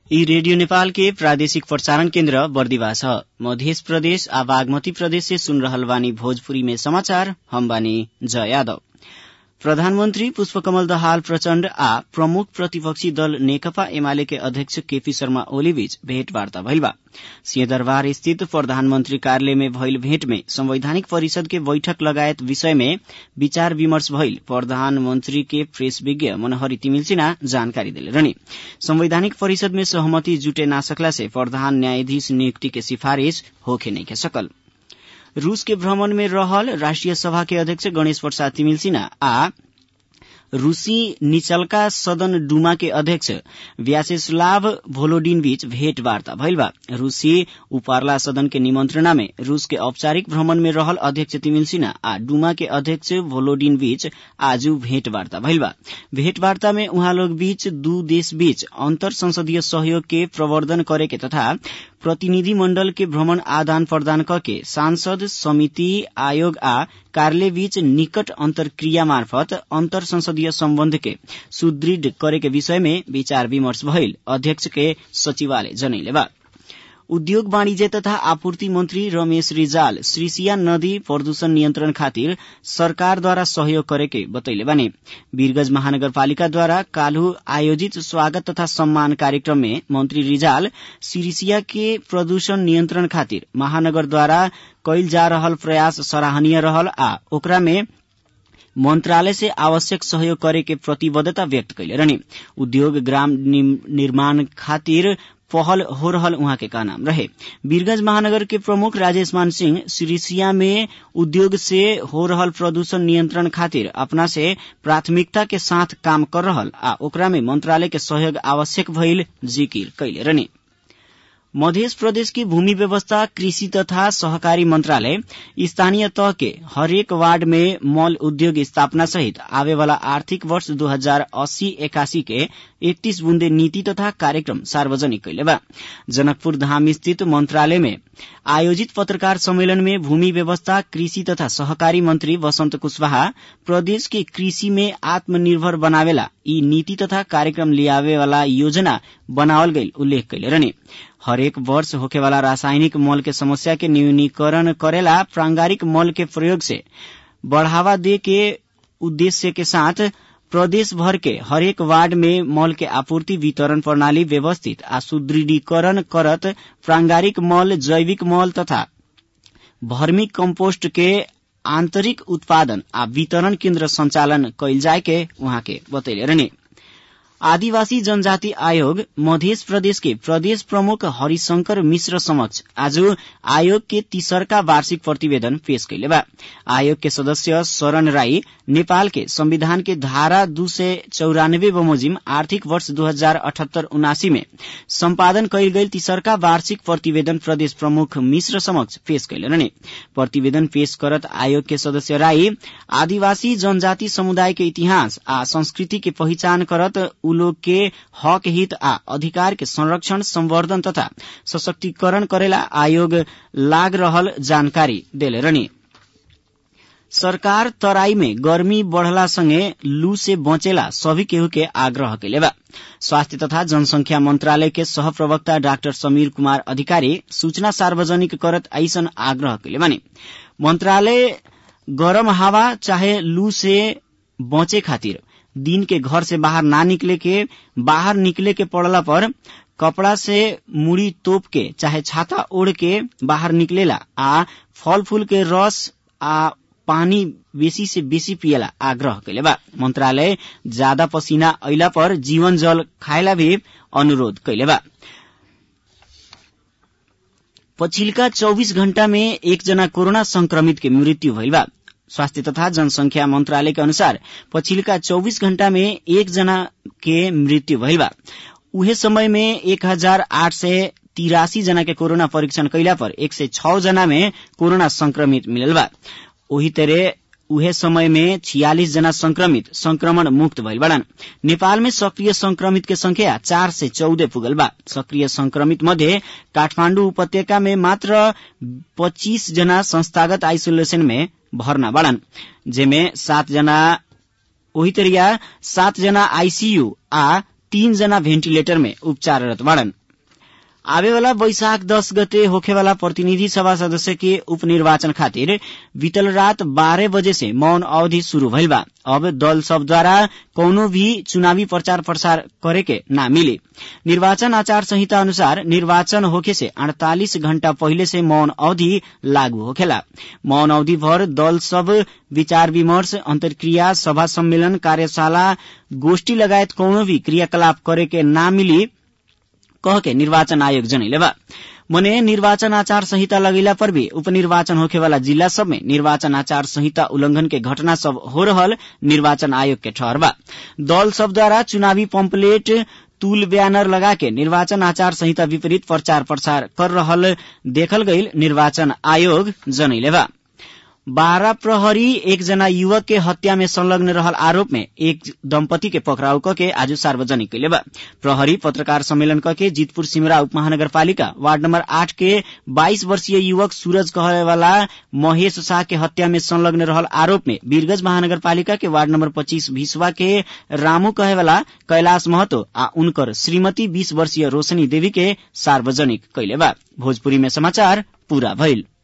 यी रेडियो नेपाल के प्रादेशिक प्रसारण केन्द्र बर्दिवा छ मध्य प्रदेश आ बागमती प्रदेश से सुन रहल बानी भोजपुरी में समाचार हम बानी जय यादव प्रधानमन्त्री पुष्पकमल दहाल प्रचण्ड आ प्रमुख प्रतिपक्षी दल नेकपा एमाले के अध्यक्ष केपी शर्मा ओली बीच भेटवार्ता भइल बा सिंहदरबार स्थित प्रधानमन्त्री कार्यालय में भइल भेट में संवैधानिक परिषद के बैठक लगायत विषय में विचार विमर्श भइल प्रधानमन्त्री के प्रेस विज्ञ मनोहरी तिमिल जानकारी देले रहनी संवैधानिक परिषद में सहमति जुटे ना सकला से प्रधान न्यायाधीश नियुक्ति के सिफारिश होखे नइखे सकल रूस के भ्रमण में रहल राष्ट्रिय सभा के अध्यक्ष गणेश प्रसाद तिमिल सिन्हा आ रूसी निचलका सदन डुमा के अध्यक्ष व्यासेस्लाव भोलोडिन बीच भेटवार्ता भइल बा रूसी उपार्ला सदन के निमंत्रणा में रूस के औपचारिक भ्रमण में रहल अध्यक्ष तिमिल सिन्हा आ डुमा के अध्यक्ष भोलोडिन बीच आज भेटवार्ता भइल बा भेटवार्ता में उहाँ लोग बीच दू देश बीच अंतर संसदीय सहयोग के प्रवर्धन करे के तथा प्रतिनिधि मण्डल के भ्रमण आदान प्रदान करके सांसद समिति आयोग आ कार्यालय बीच निकट अंतरक्रिया मार्फत अंतर संसदीय सम्बन्ध के सुदृढ़ करे के विषय में विचार विमर्श भइल अध्यक्ष के सचिवालय जनैले बा उद्योग वाणिज्य तथा आपूर्ति मन्त्री रमेश रिजाल श्रीसिया नदी प्रदूषण नियन्त्रण खातिर सरकारद्वारा सहयोग करेके बतैले बानी वीरगंज महानगरपालिकाद्वारा काल्हु आयोजित स्वागत तथा सम्मान कार्यक्रम में मन्त्री रिजाल सिरिसिया के प्रदूषण नियन्त्रण खातिर महानगरद्वारा कैल जा रहल प्रयास सराहनीय रहल आ ओकरा में मंत्रालय से आवश्यक सहयोग करे के प्रतिबद्धता व्यक्त कैले रहने उद्योग ग्राम निर्माण खातिर पहल हो रहल उहाँ के कहनाम रहे वीरगंज महानगर के प्रमुख राजेश मान सिंह सिरिसिया में उद्योग से हो रहल प्रदूषण नियंत्रण खातिर अपना से प्राथमिकता के साथ काम कर रहल आ ओकरा में मंत्रालय के सहयोग आवश्यक भइल जिकिर कैले रहने मध्य प्रदेश की भूमि व्यवस्था कृषि तथा सहकारी मंत्रालय स्थानीय तह के हरेक वार्ड में मॉल उद्योग स्थापना सहित आवे वाला आर्थिक वर्ष दो हजार अस्सी एकासी के इकतीस बुन्दे नीति तथा कार्यक्रम सार्वजनिक कैले बा जनकपुर धाम स्थित मंत्रालय में आयोजित पत्रकार सम्मेलन में भूमि व्यवस्था कृषि तथा सहकारी मंत्री वसंत कुशवाहा प्रदेश के कृषि में आत्मनिर्भर बनावेला यी नीति तथा कार्यक्रम लियावे वाला योजना बनावल गई उल्लेख कैले रहने हरेक वर्ष होखेवाला रासायनिक मल के समस्या के न्यूनीकरण करेला प्रांगारिक मल के प्रयोग से बढ़ावा दे के उद्देश्य के साथ प्रदेश भर के हरेक वार्ड में मल के आपूर्ति वितरण प्रणाली व्यवस्थित आ सुदृढ़ीकरण करत प्रांगारिक मल जैविक मल तथा भर्मी कम्पोस्ट के आंतरिक उत्पादन आ वितरण केन्द्र संचालन कैल जाय के उहाँ के बतैले रहने आदिवासी जनजाति आयोग मध्य प्रदेश के प्रदेश प्रमुख हरिशंकर मिश्र समक्ष आज आयोग के तीसरका वार्षिक प्रतिवेदन पेश कैले बा आयोग के सदस्य शरण राई नेपाल के संविधान के धारा दू सय चौरानब्बे बमोजिम आर्थिक वर्ष दू हजार अठहत्तर उनासी में सम्पादन कैल गई तीसरका वार्षिक प्रतिवेदन प्रदेश प्रमुख मिश्र समक्ष पेश कैले रहने प्रतिवेदन पेश करत आयोग के सदस्य राई आदिवासी जनजाति समुदाय के इतिहास आ संस्कृति के पहिचान करत उ लोग के हक हित आ अधिकार के संरक्षण संवर्धन तथा सशक्तिकरण करेला आयोग लाग रहल जानकारी देले रहनी सरकार तराई में गर्मी बढ़ला संगे लू से बचेला सभी केहू के आग्रह कैले बा स्वास्थ्य तथा जनसंख्या मंत्रालय के सह प्रवक्ता डाक्टर समीर कुमार अधिकारी सूचना सार्वजनिक करत ऐसन आग्रह कैले बानी मंत्रालय गरम हवा चाहे लू से बचे खातिर दिन के घर से बाहर ना निकले के बाहर निकले के पड़ला पर कपड़ा से मुड़ी तोप के चाहे छाता ओढ़ के बाहर निकलेला आ फल फूल के रस आ पानी बेसी से बेसी पियला आग्रह कैले बा मंत्रालय ज्यादा पसीना अइला पर जीवन जल खाएला भी अनुरोध कैले बा पछिल्का चौबीस घण्टा में एकजना कोरोना संक्रमित के मृत्यु भइल बा स्वास्थ्य तथा जनसंख्या मंत्रालय के अनुसार पछिल्का चौबीस घण्टा में एक जना के मृत्यु भइल बा उहे समय में एक हजार आठ सय तिरासी जना के कोरोना परीक्षण कैला पर एक सय छ जना में कोरोना संक्रमित मिलल बा ओही तरह उहे समय में छियालिस जना संक्रमित संक्रमण मुक्त भइल बाड़न नेपाल में सक्रिय संक्रमित के संख्या चार से चौदह पुगल बा सक्रिय संक्रमित मध्ये काठमाण्डु उपत्यका में मात्र पच्चीस जना संस्थागत आइसोलेशन में भर्ना बाड़न जेमे सात जना ओही तरिया सात जना आईसीयू आ तीन जना भेन्टिलेटर में उपचाररत बाड़न आवेवाला वैशाख दस गते होखेवाला प्रतिनिधि सभा सदस्य के उपनिर्वाचन खातिर बीतल रात बारह बजे से मौन अवधि शुरू भइल बा अब दल सब द्वारा कौनो भी चुनावी प्रचार प्रसार करे के ना मिले निर्वाचन आचार संहिता अनुसार निर्वाचन होखे से अड़तालीस घण्टा पहिले से मौन अवधि लागू होखेला मौन अवधि भर दल सब विचार विमर्श अंतर्क्रिया सभा सम्मेलन कार्यशाला गोष्ठी लगायत कौनो भी क्रियाकलाप करे के ना मिली कह के निर्वाचन आयोग जनैले बा मने निर्वाचन आचार संहिता लगैला पर भी उपनिर्वाचन होखेवाला जिला सब में निर्वाचन आचार संहिता उल्लंघन के घटना सब हो रहल निर्वाचन आयोग के ठहर बा दल सब द्वारा चुनावी पम्पलेट तूल बैनर लगा के निर्वाचन आचार संहिता विपरीत प्रचार प्रसार कर रहल देखल गईल निर्वाचन आयोग जनैले बा बारह प्रहरी एकजना युवक के हत्या में संलग्न रहल आरोप में एक दम्पति के पकड़ाउ कके आज सार्वजनिक कैले बा प्रहरी पत्रकार सम्मेलन कके जीतपुर सिमरा उपमहानगरपालिका वार्ड नंबर आठ के बाईस वर्षीय युवक सूरज कहे वाला महेश शाह के हत्या में संलग्न रहल आरोप में वीरगंज महानगरपालिका के वार्ड नंबर पच्चीस भिसवा के रामू कहे वाला कैलाश महतो आ उनकर श्रीमती बीस वर्षीय रोशनी देवी के सार्वजनिक कैले बा भोजपुरी में समाचार पूरा भइल